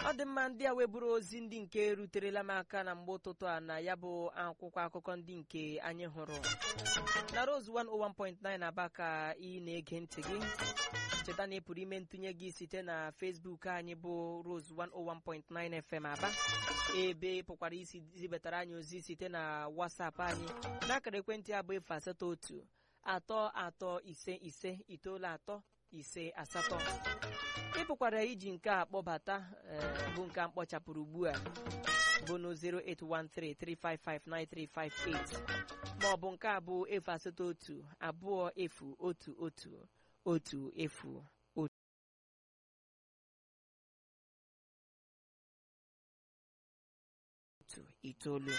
ọ dị mma ndị a weburu ozi ndị nke ruterela m aka na mgbe ụtụtụ a na ya bụ akwụkwọ akụkọ ndị nke anyị hụrụ na Rose 101.9 aba ka ị na-ege ntị gị cheta na ị pụrụ ime ntụnye gị site na Facebook anyị bụ Rose 101.9 FM aba ebe ị pụkwara isi zibatara anyị ozi site na WhatsApp anyị n'akara ekwentị abụ efu asatọ otu atọ atọ ise ise itoolu atọ ise asatọ ị pụkwara iji nke a kpọbata ee, bụ nke a mkpọchapụrụ ugbu a bụ na 08133559358 ma ọ bụ nke a bụ efu asatọ otu abụọ efu otu otu otu efu otu itoolu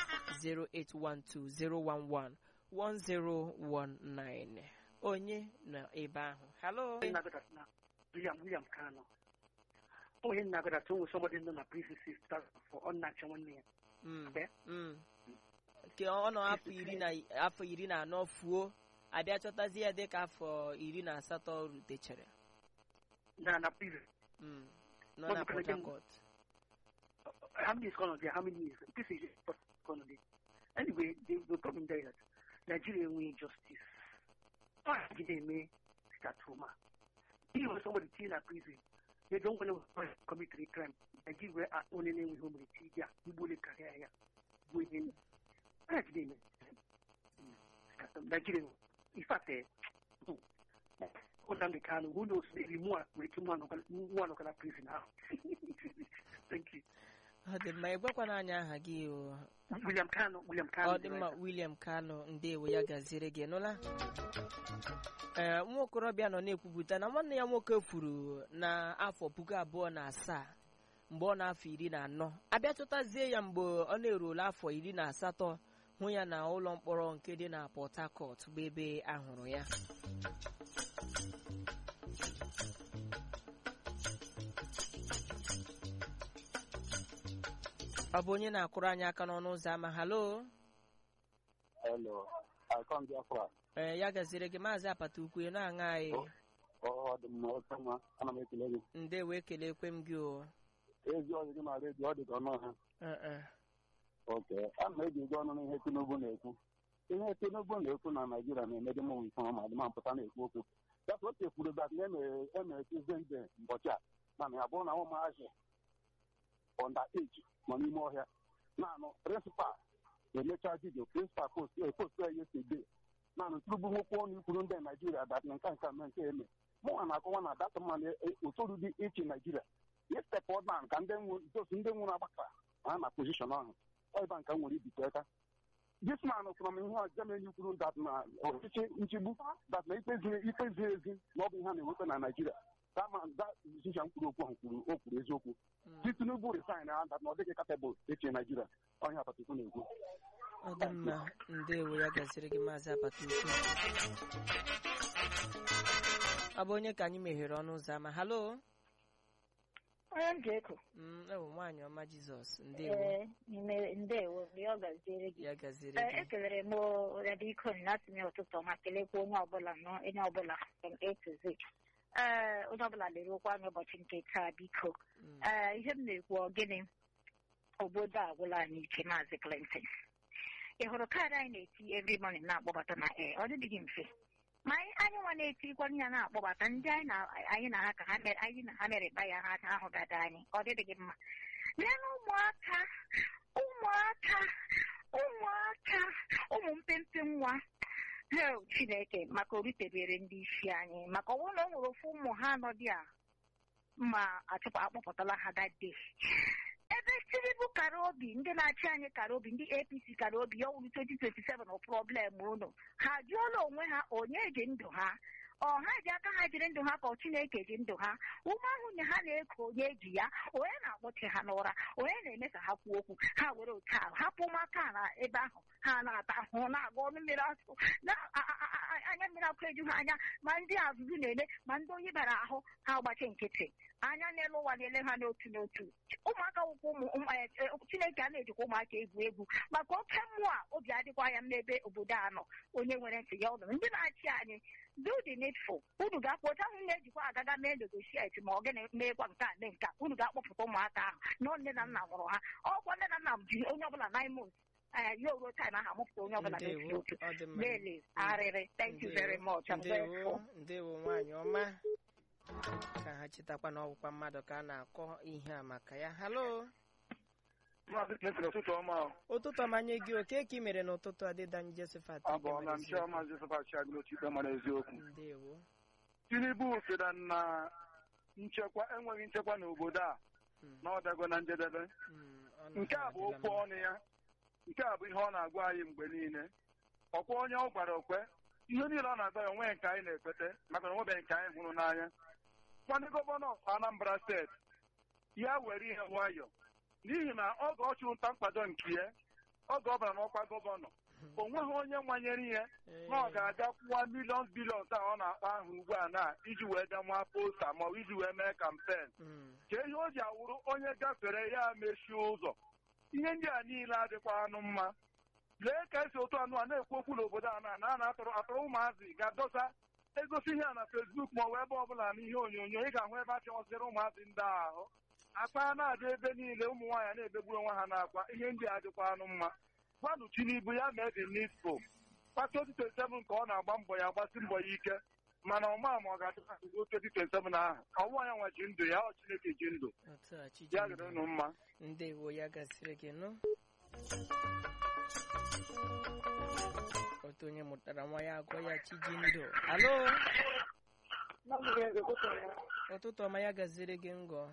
08120111019 onye nọ ebe ahụ halo na William William Kano onye na-agadata onwe somebody nọ na prison sisters for ọ na-achọ nwanne ya Mm, Okay. mm. nke ọ nọ afọ iri na afọ iri na anọ fuo abịa chọtazi ya dịka afọ iri na asatọ rutechara na na prison Mm, nọ Ọ na bụkwa Port na- Harcourt how many is gone on there how many years this is just gone on there anyway the, the problem there is that Nigeria enweghị justice ọ gide eme statuma ihe nwere somebody tinye na prison they don't want to commit a crime Nigeria were onye na-enweghị omere ti ya igbole karịa ya bụ ihe ọ gide eme Nigeria in fact eh, Nnamdi Kanu who knows maybe nwa nwere ike nwa nọkwa na prison ahụ thank you ọ dị mma ịgwakwana anyị aha gị o William Kano, William Kano. ọ dị mma William Kano ndewo ya gaziere gị nụla ee nwa okorobịa nọ na-ekwupụta na nwanne ya nwoke furu na afọ puku abụọ na asaa mgbe ọ na-afọ iri na anọ abịa chọtazie ya mgbe ọ na-eruola afọ iri na asatọ hụ ya na ụlọ mkpọrọ nke dị na Port Harcourt bụ ebe ahụrụ ya ọ bụ onye na-akụrụ anyị aka n'ọnụ ụzọ ama halo Hello, I come Biafra. ee ya gaziere gị maazị apata ukwu na-aṅa anyị Ọ dị mma oke mma, ana m ekele gị. ndewo ekelekwe m gị o Ezi ọzọ gị na redio ọ dị ka ọnụ ha. Ee, ee. Oke, a na eji ụgwọ ọnụ n'ihe Tinubu na-ekwu. Ihe Tinubu na-ekwu na Naịjirịa na-emedi mụ nke ọma dị ma mpụta na-ekwu okwu. Dapụ o chekwuru dat na emere Tuzdee mbọchị a mana ya bụrụ na ụmụazị ọnda eji nọ n'ime ọhịa naanị prịnsịpal na-emecha vidio prịnsịpal post post ya yesede naanị Tinubu nwekwu ọnụ ikwuru ndị Naịjirịa dat na nke a nke a mee nke eme mụnwa na-akọwa na data mmanụ ụtụrụ dị iche Naịjirịa istepụ ọdan ka ndị nwụ josi ndị nwụrụ agbakara ha na pozishọn ahụ ọba nka nwere ibite aka this man from ihe Germany kwuru dat na ọchịchị nchigbu dat na ikpe ziri ikpe ziri ezi na ọ bụ ihe a na-enweta na Naịjirịa dama da musician kwuru okwu ahụ kwuru o kwuru eziokwu si Tinubu resign na dat na ọ dịghị kapebụl eche Naịjirịa ọhịa apatukwu na-ekwu ọ dị mma ndewo ya gaziere gị maazị apata ukwu ọ bụ onye ka anyị meghere ọnụ ụzọ ama halo onye m ga-eko Mm, ewu nwaanyị ọma jizọs ndewo ee n'ime ndewo mgbe ọ gaziere gị ya gaziere Ee, gị ekelere m Radiko na atụnye ụtụtụ ọma kelekwa onye ọbụla nọ onye ọbụla from A to Z ee onye ọbụla lere okwu anya ụbọchị nke taa biko Mm. ee ihe m na-ekwu ọ gịnị obodo a agwụla anyị ike maazị Clinton ị hụrụ kaadị anyị na-eti every morning na-akpọbata na ee ọ dịghị mfe ma anyị anyị nwa na-etikwana ya na-akpọbata ndị anyị na anyị na ha ka ha mere anyị na ha mereba ya ha ahụ dada anyị ọ dịghị mma lee ụmụaka ụmụaka ụmụaka ụmụ mpempe nwa hel chineke maka oritebere ndị isi anyị maka ọnwụ na o nwere ofu ụmụ ha anọ dị a ma achụpụ akpọpụtala ha dade ebe tinubu kara obi ndị na-achị anyị kara obi ndị apc kara obi ya ọwụrụ 2027 problem unu ha jụọla onwe ha onye ji ndụ ha ọ ha ji aka ha jiri ndụ ha ka ọ chineke ji ndụ ha ume ahụ nye ha na-eko onye ji ya onye na-akpọchi ha n'ụra onye na-eme ka ha kwuo okwu ha were otu ahụ hapụ ụmụaka na ebe ahụ ha na-ata ahụhụ na-aga ọnụ mmiri asụ na- a- a- a- anya mmiri akụ eju ha anya ma ndị azụzụ na-ele ma ndị oyi bara ahụ ha agbachi nkịtị anya n'elu ụwa na-ele ha n'otu n'otu ụmụaka wụkwa ụmụ ụmụ- eh, eh, chineke a na-ejikwa ụmụaka egwu egwu maka oke mmụọ a obi adịkwa ya m n'ebe obodo a nọ onye nwere ntị ya ọnụ ndị na-achị anyị do the needful unu ga-akpọta ahụ na-ejikwa agaga mee negotiate ma ọ gịnị meekwa nke a mee nke a unu ga-akpọpụta ụmụaka ahụ nọ nne na nna nwụrụ ha ọkwa nne na nna m ji onye ọbụla nine months ee ya ruo time ahụ amụpụta onye ọbụla na-esi ndewo otu ọ dị mma Really, arịrị thank you very much I'm ndewo grateful. ndewo nwaanyị ọma ka ha chetakwa na ọgwụkwa mmadụ ka a na-akọ ihe a maka ya halo Maazị Clinton ụtụtụ ọma o. ụtụtụ ọmanye gị oke ka ị mere n'ụtụtụ adịdanyị Josephat abụọla m chiọma Joseph Achiagụ n'otu ikpe mara eziokwu ndewo Tinubu sịra na nchekwa enweghị nchekwa n'obodo a Mm, na ọ dago na njedebe mm, ọ nọ nke a bụ adịla okwu mma. ọnụ ya nke a bụ ihe ọ na-agwa anyị mgbe niile ọkwa onye ọ gwara okwe ihe niile ọ na-agwa ya onweghị nke anyị na-ekwete maka na onwebeghị nke anyị hụrụ n'anya nwanne gọvanọ Anambra steeti ya were ihe nwayọ n'ihi na oge ọ chụrụ nta mkpado nke ya oge ọ bara n'ọkwa gọvanọ o nweghị onye nwanyere ihe na ọ ga-aga kwụwa miliọn biliọn a ọ na-akpa ahụ ugbu a na iji wee denwa posta ma ọ bụ iji wee mee kampen Mm, ka ihe o ji awụrụ onye gafere ya mechie ụzọ ihe ndị a niile adịkwa anụ mma lee ka esi otu anụ a na-ekwu okwu n'obodo a na na atụrụ atụrụ ụmụazị ga-adọsa egosi ihe a na fesbuk ma ọ bụ ebe ọbụla n'ihe onyonyo ị ga-ahụ ebe a chọsịrị ụmụazị ndị a ahụ akpa na-adị ebe niile ụmụ nwaanyị na-ebegburu onwe ha n'akwa ihe ndị a adịkwa anụ mma gwanụ Tinubu ya mee the needful pati 2027 ka ọ na-agba mbọ ya agbasi mbọ ya ike mana ọma ma ọ ga-adịkwa 2027 ahụ ọnwụ ya nwa ji ndụ ya ọ Chineke ji ndụ otu a chi ya ji dịrị ndụ. unu mma ndewo ya gasịrị gị nụ otu onye mụtara nwa ya agụ ya chiji ndụ alo ụtụtụ ọma ya gaziri gị ngọ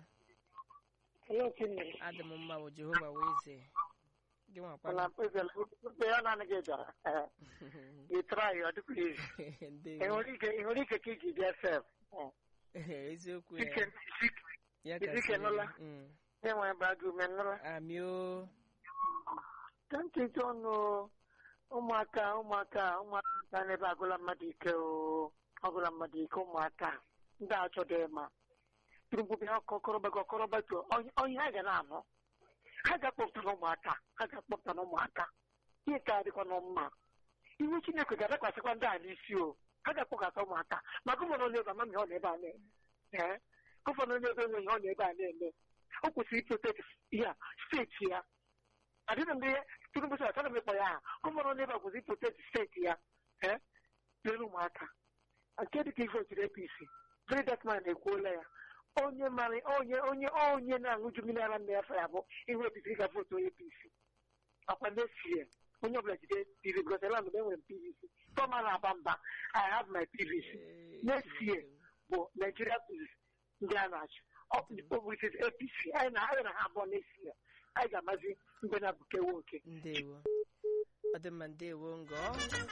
adị m mma bụ jehova wee ze gị nwakwa ya naanị gị bịara ị trai ọ dịkwa izu ndewo ị nwere ike ka iji bịa sef eziokwu ya ike ya Isi gasịrị kenụla? gị. Mm. enwe bagụ menụrụ amị o ka nkịta ọnụ ụmụaka ụmụaka ụmụaka n'ebe agụla mmadụ ike o agụla mmadụ ike ụmụaka ndị a chọdọ ịma turugbubi ha kọkọrọba kọkọrọba tuo onye ha ga na-anụ ha ga-akpọpụta na ụmụaka ha ga-akpọpụta na ụmụaka ihe ka adịkwa na mma iwu chineke ga-adakwasịkwa ndị a n'isi o ha ga-akpọkọta ụmụaka ma gọvanọ na-ebe ama ihe ọ na-ebe a na-eme ee gọvanọ na-ebe enwe ihe ọ na-ebe a na-eme o kwesịrị iprotekt ihe a steeti ya adịghị mgbe tinubu sị achọghị m ịkpọ ya aha gọvanọ n'ebe a kwụsị protect steeti ya ee lere ụmụaka nke dịka ife ochiri apc very dark man ekwuola ya onye mara onye onye onye na-aṅụju mmiri ara nna ya fa ya bụ ihe apc ga votu onye apc akwa nesie onye ọbụla jide pv because eland mgbe enwere m pvc tọma na-aba mba i have my pvc Eh, Next year. bụ nigeria police ndị a na-achị ọ bụ it is apc anyị na anyị na ha abụọ n'esi ya anyị ga-amazi mgbe na-abụkewe oke ndewo ọ dị mma ndewo ngọ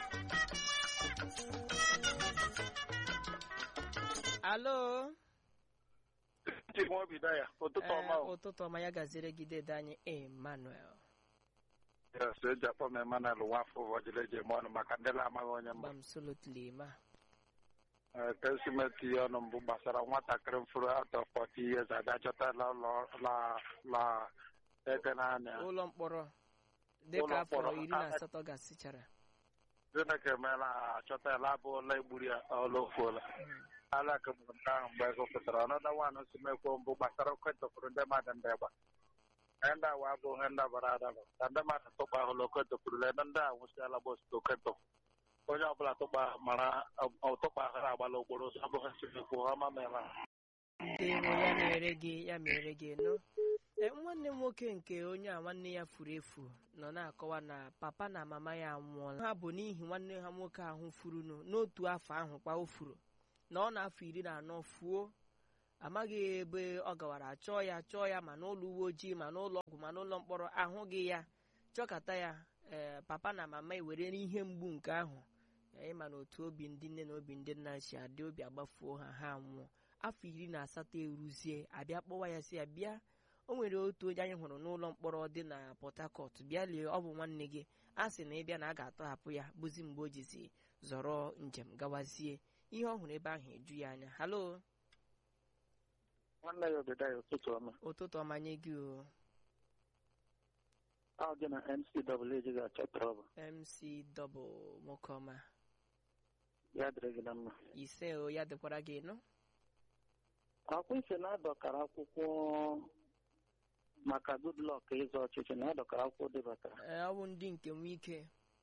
alo Ntị m obi da ya ụtụtụ ọma Ee, o. ụtụtụ ọma ya gaziri gị dede anyị emmanuel Yes, eji akpọ m Emmanuel Nwafọ ụbọchị eji eme ọnụ maka ndị na-amaghị onye mbụ gbamsolotli ma Ee, ka esi m etinye ọnụ mbụ gbasara nwatakịrị mfụrụ atọ 40 years ada chọtala ụlọ la la eke naanị ụlọ mkpọrọ dịka Ụlọ afọ mkpọrọ. iri na asatọ gasịchara Chineke emeela ha achọtala abụ ụlọ egburu ya ọla ofuola ala kemgbe nke ahụ mgbe ego pụtara ọnọdụ nwaanyị si mekwo mbụ gbasara oke tụpụrụ ndị mmadụ ndị gba ihe ndị awa abụ ihe ndị bara adaba ka ndị mmadụ tụkpa ahụla oke tụpụrụ lee ndị a nwụsịala bọs oke tụpụ onye ọbụla tụkpa mara tụkpa ahụrụ agbala okporo ụzọ abụghị nsimekwu ọma meela ndewo ya mere gị ya mere gị nụ Ee, nwanne m nwoke nke onye a nwanne ya furu efu nọ na-akọwa na papa na mama ya anwụọla ha bụ n'ihi nwanne ha nwoke ahụ furunu n'otu afọ ahụ kwa o furu na ọ na-afọ iri na anọ fuo amaghị ebe ọ gawara chọọ ya chọọ ya ma n'ụlọ uwe ojii ma n'ụlọ ọgwụ ma n'ụlọ mkpọrọ ahụghị ya chọkata ya ee papa na mama ewere ihe mgbu nke ahụ ee, ịma na otu obi ndị nne na obi ndị nna si adị obi agbafuo ha ha nwụọ afọ iri na asatọ eruzie abịa kpọwa ya si ya bịa o nwere otu onye anyị hụrụ n'ụlọ mkpọrọ dị na port harcourt bịa lie ọ bụ nwanne gị a sị na ịbịa na a ga-atọhapụ ya bụzi mgbe o jizi zọrọ njem gawazie ihe ọ hụrụ ebe ahụ eju ya anya halo nwanne ya obodo ya ụtụtụ ọma ụtụtụ ọma nye gị o ọ gị na ncaa ji ga-achọ trọbụ mc double nwoke ọma ya dịrị gị na mma ise o ya dịkwara gị nụ akwụ ise na-adọkara akwụkwọ maka goodluck ịzọ ọchịchị na-adọkara akwụkwọ debatara Ee, ọ bụ ndị nke nwe ike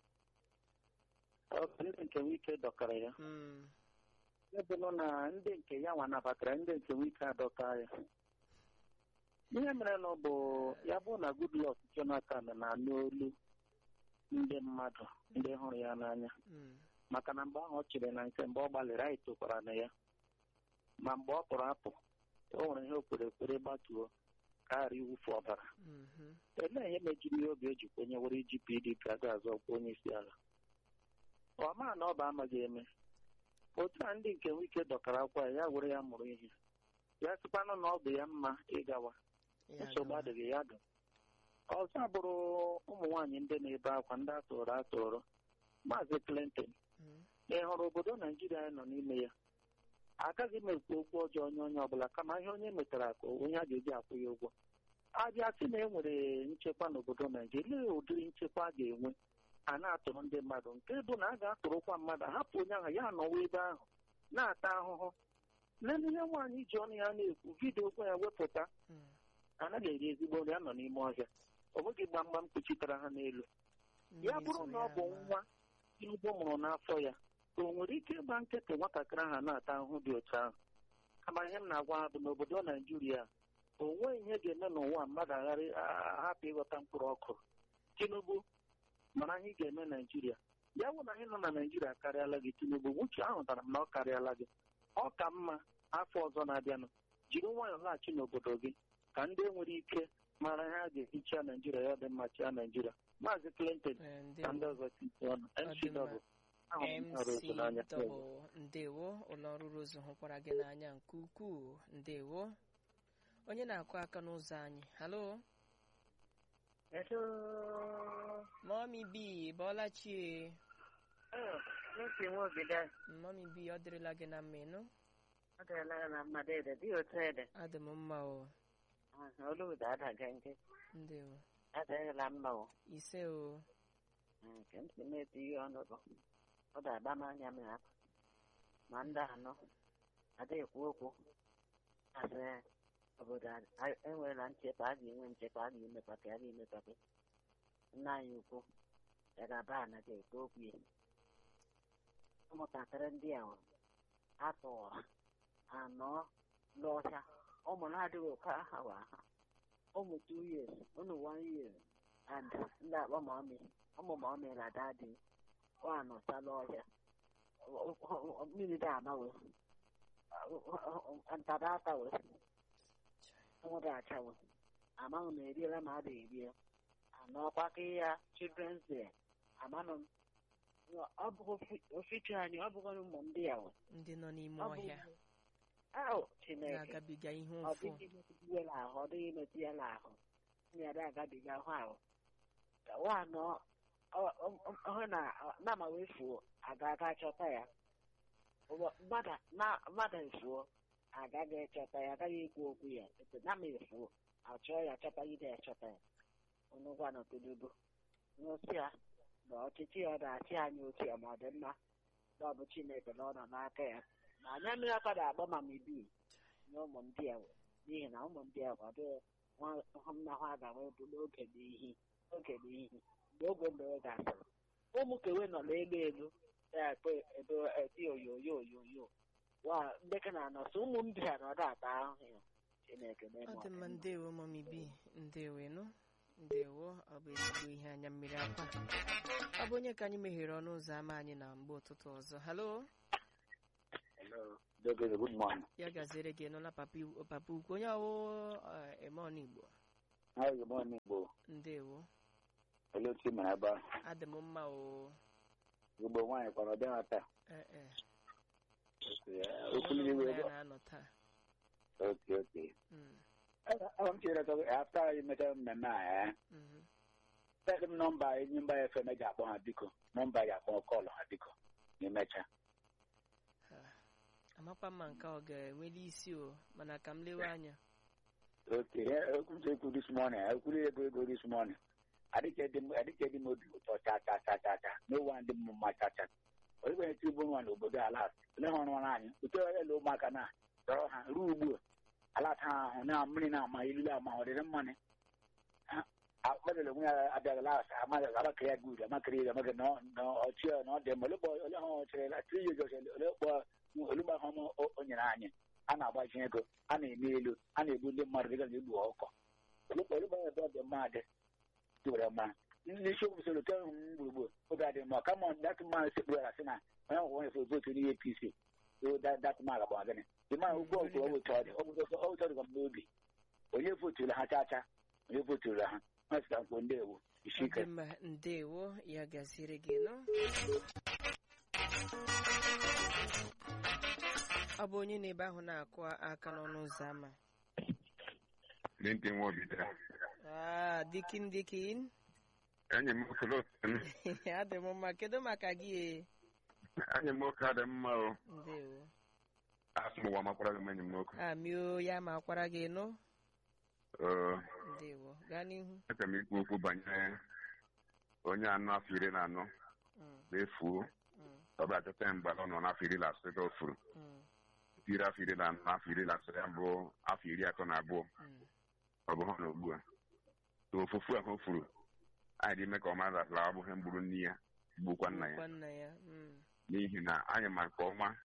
Ọ bụ ndị nke nwike dọkara ya Mm, ebe nọ na ndị nke ya nwa nabatara ndị nke nwike adọka ya ihe mere na ọ bụ ya bụ na goodluck jonathan na-anụ olu ndị mmadụ ndị hụrụ ya n'anya mm, maka na mgbe ahụ ọ chịrị na nke mgbe ọ gbalịrị anyị tokwara na ya ma mgbe ọ pụrụ apụ o nwere ihe o kwere ekwere gbatuo ka ghara iwufu ọbara mhm, elee ihe mejiri ihe oge eji kwenye were iji pdp aga azọ ọkwa onye isi ala ọ maa na ọ bụ amaghị eme otu a ndị nke nwike dọkara akwa ya ya were ya mụrụ ihe ya sịkwanụ na ọ bụ ya mma ịgawa ya nsogbu gawa. adịghị ya dụ ọzọ bụrụ ụmụ nwaanyị ndị na-ebe akwa ndị atụrụ atụrụ maazị clinton Mm, ị hụrụ obodo naijiria anyị nọ n'ime ya agaghị m ekwu okwu ọjọọ onye onye ọbụla kama ihe onye metara ka onye a ga-eji akwụ ya ụgwọ abịa sị na e nwere nchekwa n'obodo naijiria lee ụdịrị nchekwa a ga-enwe a na-atụrụ ndị mmadụ nke bụ na a ga-atụrụkwa mmadụ hapụ onye ahụ ya nọwa ebe ahụ na-ata ahụhụ lelee ihe nwaanyị ji ọnụ ya na-ekwu vidiyo okwu ya wepụta mm, anaghị eri ezigbo nri a nọ n'ime ọhịa ọ bụghị gbamgbam kpuchitara ha n'elu ya mmiri bụrụ zoro na ọ bụ ama. nwa Tinubu mụrụ n'afọ ya o nwere ike ịgba nkịtị nwatakịrị ahụ na-ata ahụhụ dị otu ahụ kama ihe m na-agwa ha bụ n'obodo naijiria o nweghị ihe ga-eme n'ụwa mmadụ agharị ahapụ ịghọta mkpụrụ ọkụ tinubu mara ihe ị ga-eme naijiria ya bụ na ihe nọ na naijiria akarịala gị tinubu uche ahụtara m na ọ karịala gị ọ ka mma afọ ọzọ na-abịanụ jiri nwayọọ laghachi n'obodo gị ka ndị nwere ike mara ihe a ga-eji chia naijiria ya dị mma chia naijiria maazị clinton Ee, na ndị ndewo. ọzọ tinye ọnụ Ọ dị mma. ncw ahụrụ m mc ọrụ otu n'anya double ndewo ụlọ ọrụ rozu hụkwara gị n'anya nke ukwuu ndewo onye na-akụ aka n'ụzọ anyị halo mọmi bi bọọla chie n'otu nwa obodo mọmi bi ọ dịrịla gị na mma ịnụ ọ dịrịla ya na mmadụ ede dị otu ede adị m mma o olu ụda adaga nke ndewo adịghịla mma o ise o nke m si na-eti ihe ọnụ bụ ọ ga-agba m anya m ya ma ndị anọ ada ekwu okwu asị obodo a- enweela nchekwa a ga-enwe nchekwa a ga-emepata a ga-emepata nna anyị ukwu ya ga-aba anaghị ekwu okwu ya ụmụntakịrị ndị a atụrụ anọ n'ọhịa ụmụ na-adịghị oke aha wa aha ụmụ two years ụmụ one year and ndị akpọ mọmị ụmụ mọmị na dadi wanọchala ọhịa mmiri dị amawe ntada atawe nwụrụ achawe amaghị na eriela ma a da erie anọkwaka ya children's day amanụ m ọ bụghị ofichi anyị ọ bụghị ụmụ ndị ya nwe ndị nọ n'ime ọ bụ ọhịa ahụ chineke na-agabiga ihe ọ ụfụ dịghị imetụ ya n'ahụ ọ dịghị imetụ ya n'ahụ nyere agabiga ahụ ahụ nwaanọ ọhụ na nama wee fuo aga aga chọta ya Ụwa- mmadụ na- mmadụ efuo agaghị echọta ya agaghị ekwu okwu ya ete nama efuo achọọ ya chọtagide ya chọta ya unu gwa na Tinubu n'otu ya na ọchịchị ya na-achị anyị otu ya ma ọ dị mma na ọ bụ Chineke na ọ nọ n'aka ya ma anya mmiri aka na-agba ma mibi nye ụmụ ndị a n'ihi na ụmụ ndị a kwado nhụmnahụ a ga-enwe bụ n'oge n'ihi oge n'ihi mgbe oge mbere gasịrị ụmụ kewe nọ n'elu elu na-ekpe ebe eti oyoyo oyoyo wa ndị ka na-anọsị ụmụ ndị a na ọda ata ahụhụ ya Chineke ọ na-eme dị mma ndewo mọmi bi ndewo ịnụ ndewo ọ bụ ezigbo ihe anya mmiri akwa ọ bụ onye ka anyị meghere ọnụ ụzọ ámá anyị na mgbe ụtụtụ ọzọ halo Debere, good morning. ya gaziere gị nụla papa iwu- papa ukwu onye ọwụ eh, eme ọnụ igbo Hi, good morning, Igbo. ndewo Olee otu ị mere ebe ahụ? adị m mma o Igbo nwaanyị kwara ọ bịa taa. Eh, eh. Okwu Onye niile ọbụla ebe ya na-anọ taa oke oke. Mm, Ọ m chere ka afta anyị mechara mmemme a ya. mhm. Send m nọmba enyi mba FM ji akpọ ha biko. Nọmba ya akpọ kọlụ ha biko. ma emechaa amakwa mma nke ọ ga-enweli isi o mana ka m lewe anya oke ekwuzi ekwu this morning ekwuru ego ego this morning adịghị dị m obi ụtọ cha cha cha cha cha n'ụwa ndị m mma cha cha onye tibu nwa n'obodo ala ole ha ọrụ anyị otu ele ụmụaka na dọrọ ha ruo ugbu a alata ha ahụ na mmiri na-ama ilile ama ọ dịrị mmanụ akpadala onwe ya abịaghị las amaghị agbakere ya gud amakere ya amaghị na ọchị na ọ dị mma ole ha ọchịrị la tri yez ole kpọ olugbo ahụ o nyere anyị a na-agbaji ego a na-eme elu a na-egbu ndị mmadụ dịga na egbu ọkọ olugbo olugbo ebe ọ dị mma dị tụrụ mma ndị isi okwu soro tell m gburugburu oge adị mma kama dat man sekpuru ala sị na onye ọgwụgwọ na-efe votu n'ihe apc so dat man agba gịnị dị ma ugwu ọgwụ ọ wụtọ dị ọ wụtọ dịkwa m n'obi onye voturu ha chacha onye voturu ha ha sịta nkwo ndewo isi ike mma ndewo ya gaziri gị nọ ọ bụ onye na-ebe ahụ na-akụ aka n'ọnụ ụzọ ámá Lintin Wobida. Ah, dikin dikin Enyi m nwoke Lotin. adị m mma kedu maka gị e Enyi m nwoke adị mma o. ndewo Asị m ụwa makwara gị m enyi m nwoke. amio ya ma akwara gị nụ Ee, ndewo gaa n'ihu aka m ikwu okwu banyere onye anọ afọ iri na anọ Mm, na-efuo mm, ọ bịa chọta ya mgbe ọ nọ n'afọ iri na asatọ ga ofuru mm, tiri afọ iri na anọ afọ iri na asatọ ya bụ afọ iri atọ na abụọ mm. ọ bụ ha na ugbu a so ofufu ahụ o furu anyị dị ime ka ọ mara ala ọ bụghị mgburu nne ya gbukwa nna ya Gbukwa nna ya mm, n'ihi na anyị ma nke ọma